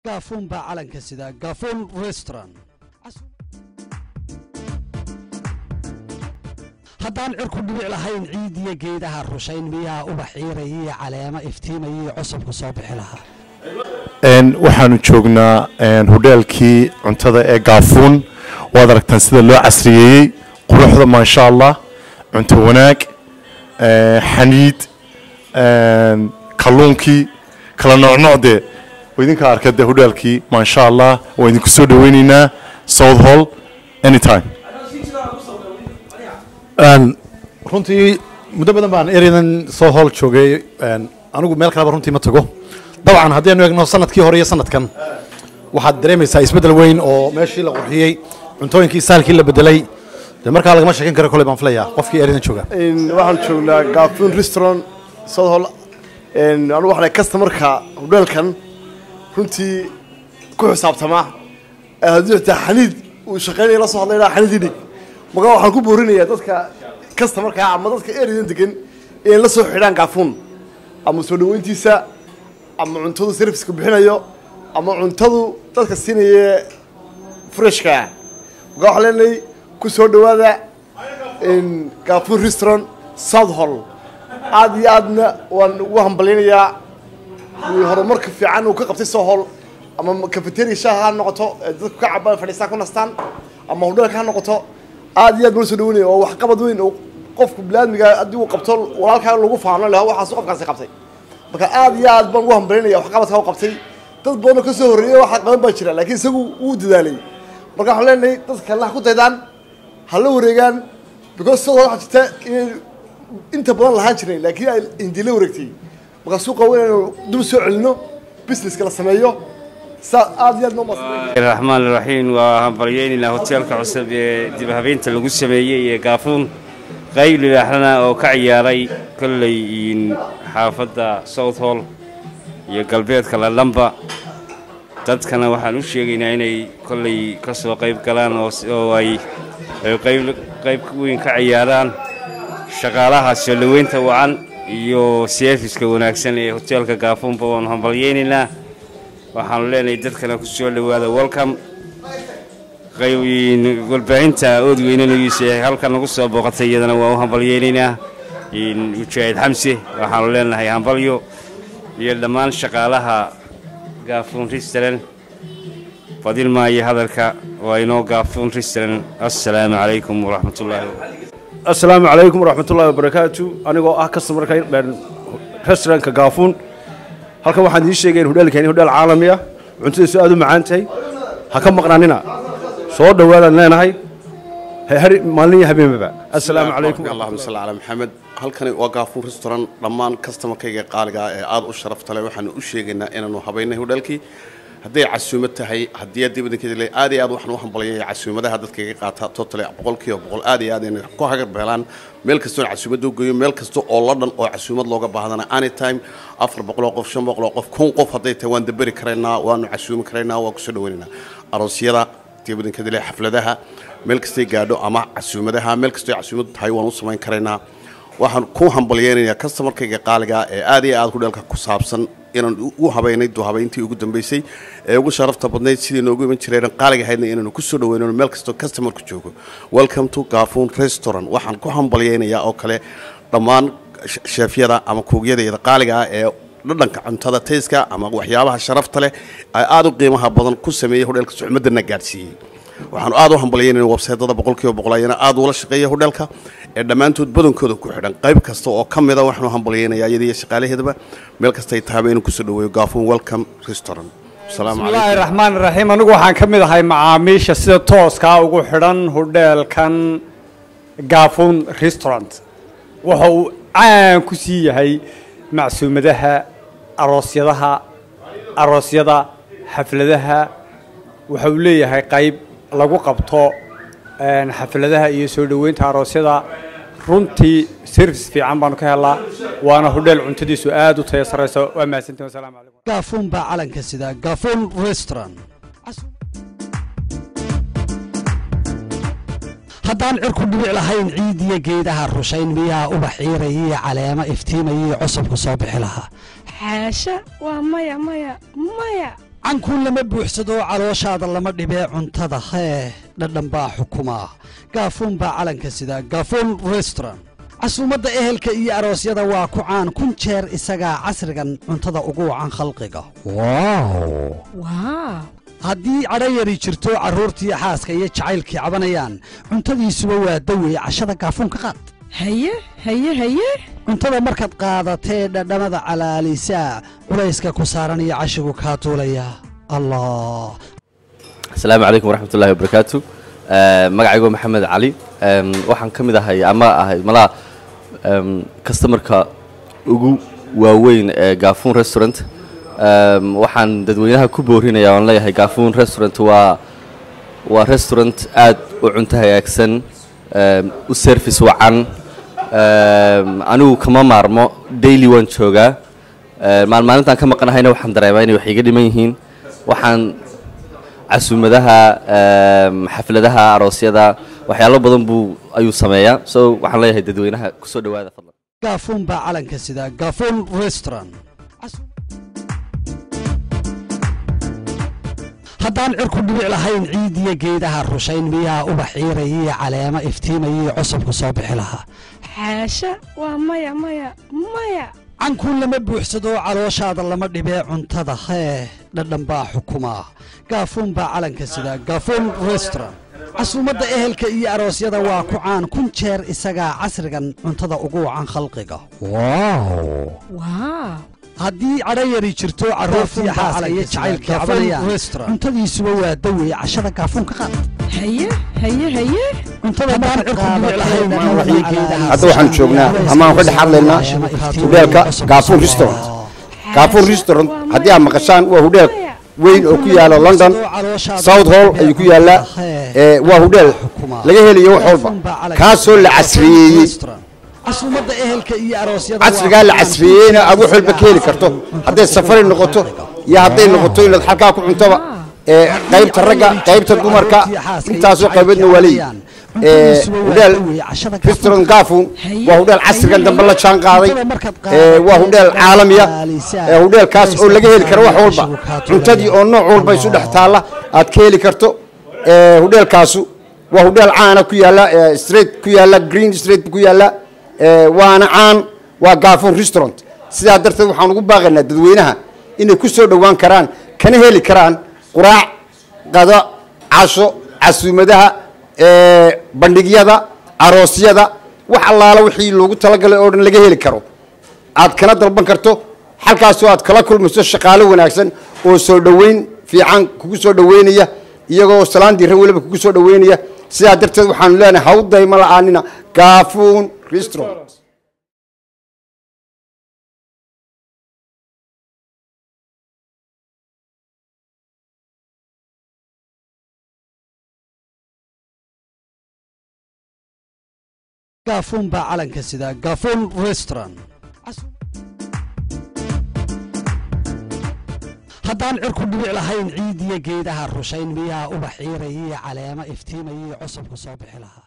gaafuun baa calanka sida gaafuun restaurant haddaan cirku dhibic lahayn ciid iyo geedaha rushayn miyaa ubax ciirayaiyo caleemo iftiimayaiyo cusubku soo bixi lahaa waxaanu joognaa hodheelkii cuntada ee gaafuun waad aragtaan sida loo casriyeeyey quruxda maasha allah cunto wanaag xaniid kalluunkii kala noocnoocdee idinka arka dee hodheelkii maasha allah waa idinku soo dhaweyneynaa south hall anytime runtii muddo badan baan ereydan soo hool joogay anigu meel kaleba runtii ma tago dabcan haddaynu eegno sanadkii hore iyo sanadkan waxaad dareemaysaa isbeddel weyn oo meeshii la qurxiyey cuntooyinkii saalkii la bedelay dee markaa lagama sheekan karo koley baan filayaa qofkii ereydan jooga waxaan joognaa gaafuun restaurant south hall anigu waxaan customarka hodheelkan runtii ku xisaabtamaa haddii xitaa xaniid uu shaqeynaya la soo hadlay dhaa xaniid idhig markaa waxaan ku boorinayaa dadka customarka ama dadka ereydan degan inay la soo xidhaan gaafuun ama soo dhaweyntiisa ama cuntadu serviceka bixinayo ama cuntadu dadka siinaya freshka markaa waxaan leenahay ku soo dhawaada gaafuun restaurant south hall aad iyo aadna waan ugu hambalyaynayaa horumarka fiican uu ka qabtay soo hol ama cafeteria shaaha ha noqoto dadku ka cabaan fadhiistaan ku nastaan ama hodheelka ha noqoto aad iyo aad baan soo dhaweynaya oo waxqabad weyn oo qofku bilaadmiga haddii uu qabto walaalkaa lagu faano leh waxaas qofkaasi qabtay marka aad iyo aad baan ugu hambalyaynaya waxqabadka u qabtay dad badanoo ka soo horreeyay waxa qaban baa jira laakiin isagu wuu dadaalay marka waxaan leenahay dadka kalena ha ku daydaan ha la wareegaan because sidoo waxaa jirta inay inta badan lahaan jireen laakiin ay hindi la wareegtay marka suuqa waa inaynu dib soo celino businesska la sameeyo saa aad iyo aad noo maasay raxmaan raxiim waa hambalyeynayna hoteelka cusub ee dib habeynta lagu sameeyey ee gaafuun qayb libaaxlana oo ka ciyaaray kolley xaafadda south hall iyo galbeedka lalamba dadkana waxaan u sheegaynaa inay kolley ka soo qayb galaan oo ay qayb qayb weyn ka ciyaaraan shaqaalaha soo dhoweynta wacan iyo seefiska wanaagsan ee hoteelka gaafuunba waanu hambalyeynaynaa waxaanu leenahay dadkana ku soo dhowaada welcome warbaahinta oodweynanagiisa ee halkan nagu soo booqatay iyadana waa u hambalyeynaynaa mujaahid xamse waxaanu leenahay hambalyo iyo dhammaan shaqaalaha gaafuun restaurant fadil maayo hadalka waa inoo gaafuun restaurant assalaamu calaykum waraxmatullaahi assalaamu calaykum waraxmatullaahi wabarakaatu anigoo ah customarka restaurantka gaafuun halkan waxaan idiin sheegaya in hodheelkeeni hodheel caalami ah cuntadiisu aad u macaan tahay ha ka maqnaanina soo dhowaadaan leenahay maalin iyo habeenbaba assalaamu calaykum allahuma salli calaa maxamed halkani waa gaafuun restaurant dhammaan customarkayga qaaliga ah ee aad u sharafta leh waxaanu u sheegaynaa inaanu habaynay hodheelkii hadday casuumad tahay haddii aad dibadinkeeda le aad iyo aad waxaan u hambalyaya casuumadaha dadkayga qaata totally boqolkiiba boqol aad iyo aad inay ku hagar beelaan meel kastoon casuumada u geeyo meel kasta oo la dhan oo casuumad looga baahdana anytime afar boqoloo qof shan boqoloo qof kun qof hadday tahay waan daberi karaynaa waanu casuumi karaynaa waan kusoo dhaweynaynaa aroosyada dibadinkeeda le xafladaha meel kastay gaadho ama casuumadaha meel kastoo casuumadu tahay waan u samayn karaynaa waxaan ku hambalyeynayaa customarkayga qaaliga ee aad iyo aad hudheelka ku saabsan inaan u habaynay duhabayntii ugu dambeysay ee ugu sharafta badnayd sidii noogu iman jireen qaaliga ahaydna inaanu ku soo dhaweynano meel kastoo customarku joogo welcome to gaafuun restaurant waxaan ku hambalyeynayaa oo kale dhammaan sheefyada ama kuugyadayada qaaliga ah ee dhadhanka cuntada tayska ama waxyaabaha sharafta leh ay aada u qiimaha badan ku sameeyey hodheelka sucmadana gaadhsiiyey waxaanu aad u hambalyeynayna websaytada boqolkiiba boqol ayana aad ula shaqeeya hodheelka ee dhammaantood badankooda ku xidhan qayb kasta oo ka mida waxaanu hambalyeynayaa iyada iyo shaqaalaheedaba meel kastay tahaba inuu kusoo dhaweeyo gaafuun welcome restaurant bismillaahi raxmaan raxiim anigu waxaan ka mid ahay macaamiisha sida tooskaa ugu xidhan hodheelkan gaafuun restaurant waxa uu caan ku sii yahay macsuumadaha aroosyadaha aroosyada xafladaha waxa uu leeyahay qayb lagu qabto xafladaha iyo soo dhoweynta aroosyada runtii service fiican baanu ka helaa waana hodheel cuntadiisu aad u taya sarrayso waa mahadsantihin wasalaamu calaykum gaafuun baa calanka sida gaafuun restaurant haddaan cirku dhibic lahayn ciid iyo geedaha rushayn miyaa ubax ciirayaiyo caleemo iftiimayaiyo cusubku soo bixi lahaa xaasha waa maya maya maya cankun lama buuxsado calooshaada lama dhibee cuntada hee dhadhan baa xukuma gaafuun baa calanka sida gaafuun restaurant casuumadda ehelka iyo aroosyada waa ku caan kun jeer isagaa casrigan cuntada ugu wacan khalqiga waaw haddii cadho yari jirto carruurtii xaaska iyo jacaylkii cabanayaan cuntadiisuba waa daweye cashada gaafuun ka qaad haye haye haye cuntada markaad qaadatee dhadhamada calaalisaa culayska ku saaran iyo cashigu kaa tuulaya allah asalaamu calaykum waraxmatullahi wabarakaatu magacaygo maxamed cali Em, waxaan ka mid ahay ama ahay malaha em, customerka ugu waaweyn ee gaafuun restaurant Em, waxaan dadweynaha ku boorinaya oon leeyahay gaafuun restaurant waa waa restaurant aad u cunto hagaagsan em, u service wacan Em, anigu kama maarmo daily waan joogaa Em, maalmaalintaan ka maqanahayna waxaan dareemaa inay wax iga dhiman yihiin waxaan casuumadaha em, xafladaha aroosyada waxyaalo badan buu ayuu sameeyaa so waxaan leeyahay dadweynaha kusoo dhawaada fadlan gaafuun baa calanka sida gaafuun restaurant haddaan cirku dhibic lahayn ciid iyo geedaha rushayn miyaa ubax ciiraya iyo caleemo iftiimaya iyo cusubku soo bixi lahaa xaasha waa maya maya maya cankun lama buuxsado calooshaada lama dhibee cuntada hee dhadhan baa xukuma gaafuun baa calanka sida gaafuun restaurant casuumadda ehelka iyo aroosyada waa ku caan kun jeer isagaa casrigan cuntada ugu wacan khalqiga waaw haddii cadho yari jirto carruurtii xaaska iyo jacaylkii cabanayaan cuntadiisuba waa daweye cashada gaafuun ka qaad haye haye haye cuntada markaad cirku dhibic lahayn hadda waxaan joognaa ama aan ka dhex hadlaynaa hudheelka gaafuun restaurant gaafuun restaurant haddii aad maqashaan waa hudheel weyn oo ku yaala london south hall ayuu ku yaallaa ee, waa hudheel laga helayo wax walba kaasoo la casriyeeyey casuumadda ehelka iyo aroosyada casrigaa la casriyeeyeyna aad wax walba ka heli karto hadday safari noqoto iyo hadday noqoto inaad halkaa ku cuntoba ee, qaybta ragga qaybta dumarka intaasoo qayboodna waa leeyihin ee, hudheel restaurant gaafuun waa hudheel casrigan dambe la jaan qaaday ee, waa hudheel caalamiya ee, hudheelkaas oo laga heli karo wax walba cuntadii oo nooc walba isu dhex taalla aad ka heli karto ee, hudheelkaasu waa hudheel caana ku yaalla ee, street ku yaalla green street ku yaalla ee, waana caan waa gaafuun restaurant sidaa darteed waxaan ugu baaqaynaa dadweynaha inay ku soo dhowaan karaan kana heli karaan quraac qado casho casuumadaha ee, bandhigyada aroosyada wax allaala wixii loogu talagalay oo dhan laga heli karo aad kana dalban karto halkaasoo aad kala kulmayso shaqaalo wanaagsan oo soo dhoweyn fiican kugu soo dhoweynaya iyagoo salaan diira weliba kugu soo dhoweynaya sidaa darteed waxaanu leenahay hawday ma la'aanina gaafuun restaurant gaafuun baa calanka sida gaafuun restaurant haddaan cirku dhibic lahayn ciid iyo geedaha rushayn miyaa ubax ciiraya iyo caleemo iftiimaya iyo cusubku soo bixi lahaa